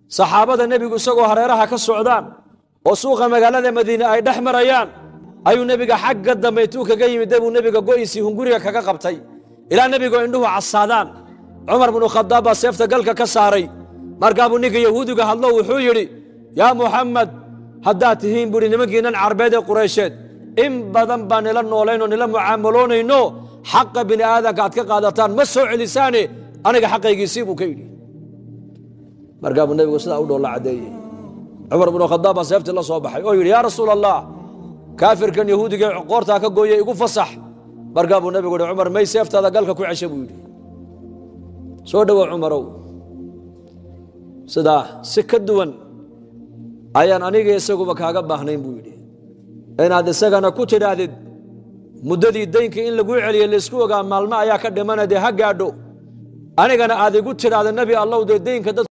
saxaabada nebigu isagoo hareeraha ka socdaan oo suuqa magaalada madiine ay dhex marayaan ayuu nebiga xagga dambe intuu kaga yimid dee buu nebiga go'isii hunguriga kaga qabtay ilaa nebigoo indhuhu casaadaan cumar binu khadaab baa seefta galka ka saaray markaabuu ninka yahuudiga hadlo wuxuu yidhi yaa muxamed haddaad tihiin buuhi nimankiinan carbeed ee quraysheed in badan baan nila noolaynoo nila mucaamaloonayno xaqa bini aadanka aad ka qaadataan ma soo celisaane aniga xaqaygiisii buu ka yidhi markaa buu nebigu sidaa u dhoolla caddeeyey cumar binu khadaab baa seeftii la soo baxay oo yidhi yaa rasuul allah kaafirkan yahuudiga qoortaa ka gooyey igu fasax markaa buu nebigu yihi cumar may seeftaada galka ku cesha buu yidhi soo dhowow cumarow sidaa si ka duwan ayaan aniga isaguba kaaga baahnayn buu yidhi inaad isagana ku tidhaahdid muddadii daynka in laguu celiye laysku ogaa maalmo ayaa ka dhimana dee ha gaadho anigana aad igu tidhaahda nebi allow dee daynka dad